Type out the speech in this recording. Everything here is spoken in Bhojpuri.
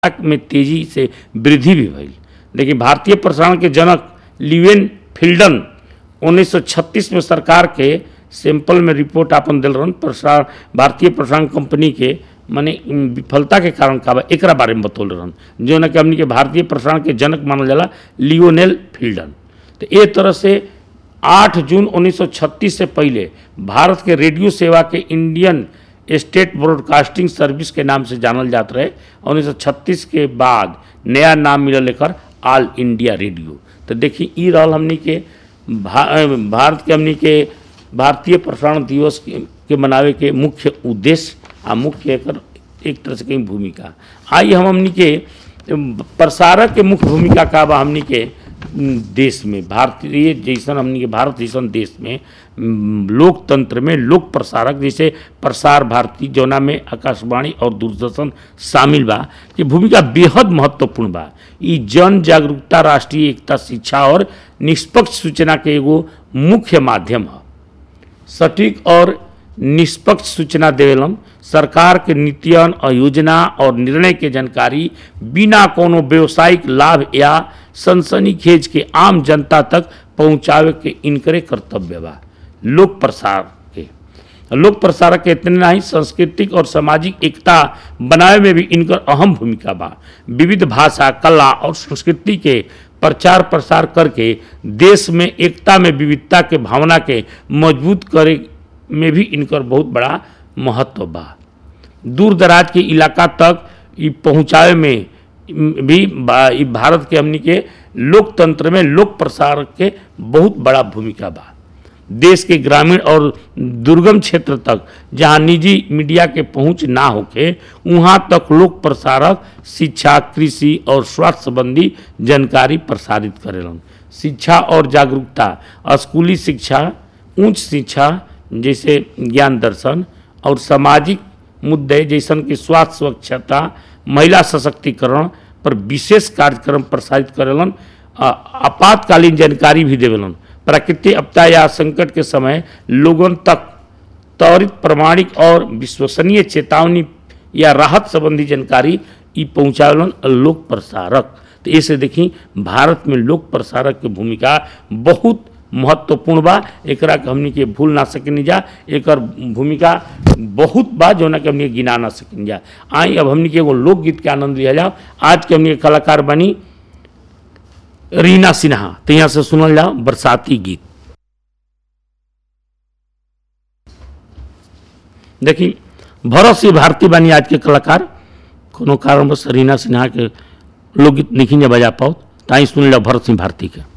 में तेजी से वृद्धि भी भइल देखिए भारतीय प्रसारण के जनक लिवेन फिल्डन 1936 में सरकार के सैंपल में रिपोर्ट आपन दिल रहन प्रसारण भारतीय प्रसारण कंपनी के माने उम, विफलता के कारण का बा एकरा बारे में बतौल रहन जो ना कि हमनी के भारतीय प्रसारण के जनक मानल जाला लियोनेल फिल्डन तो ए तरह से 8 जून 1936 से पहले भारत के रेडियो सेवा के इंडियन स्टेट ब्रॉडकास्टिंग सर्विस के नाम से जानल जात रहे 1936 के बाद नया नाम मिलल एकर ऑल इंडिया रेडियो तो देखी ई रहल हमनी के भा, भारत के हमनी के भारतीय प्रसारण दिवस के, के मनावे के मुख्य उद्देश्य आ मुख्य एकर एक तरह से कहीं भूमिका आई हम हमनी के प्रसारक के मुख्य भूमिका का बा हमनी के उम, देश में भारतीय जैसन हमनी के भारत जैसन देश में उम, लोकतंत्र में लोक प्रसारक जैसे प्रसार भारती जौना में आकाशवाणी और दूरदर्शन शामिल बा कि भूमिका बेहद महत्वपूर्ण बा ई जन जागरूकता राष्ट्रीय एकता शिक्षा और निष्पक्ष सूचना के एगो मुख्य माध्यम है सटीक और निष्पक्ष सूचना देवेलन सरकार के नीतियन और योजना और निर्णय के जानकारी बिना कोनो व्यवसायिक लाभ या सनसनीखेज के आम जनता तक पहुंचावे के इनकरे कर्तव्य बा लोक प्रसार के लोक प्रसारक के इतने नहीं सांस्कृतिक और सामाजिक एकता बनावे में भी इनकर अहम भूमिका बा विविध भाषा कला और संस्कृति के प्रचार प्रसार करके देश में एकता में विविधता के भावना के मजबूत करे में भी इनकर बहुत बड़ा महत्व बा दूर दराज के इलाका तक ई पहुँचावे में भी बा- ई भारत के हमनी के लोकतंत्र में लोक प्रसार के बहुत बड़ा भूमिका बा देश के ग्रामीण और दुर्गम क्षेत्र तक जहां निजी मीडिया के पहुंच ना होके वहां तक लोक प्रसारक शिक्षा कृषि और स्वास्थ्य संबंधी जानकारी प्रसारित करेलन शिक्षा और जागरूकता स्कूली शिक्षा उच्च शिक्षा जैसे ज्ञान दर्शन और सामाजिक मुद्दे जैसन कि स्वास्थ्य स्वच्छता महिला सशक्तिकरण पर विशेष कार्यक्रम प्रसारित करेलन आ- आपातकालीन जानकारी भी देवेलन प्राकृतिक आपदा या संकट के समय लोगन तक त्वरित प्रमाणिक और विश्वसनीय चेतावनी या राहत संबंधी जानकारी ई पहुँचावेलन लोक प्रसारक तो ऐसे देखी भारत में लोक प्रसारक के भूमिका बहुत महत्वपूर्ण बा एकरा के हमनी के भूल ना सकेनी जा एकर भूमिका बहुत बा जौना के हमनी के गिना ना सकेनी जा आई अब हमनी के एगो लोकगीत के आनंद लिया जाओ आज के हमनी के कलाकार बनी रीना सिन्हा तो यहाँ से सुनल जाओ बरसाती गीत देखी भरत सिंह भारती बानी आज के कलाकार कोनो कारणवश रीना सिन्हा के लोकगीत नहीं बजा पाओ ताई सुन लो भरत सिंह भारती के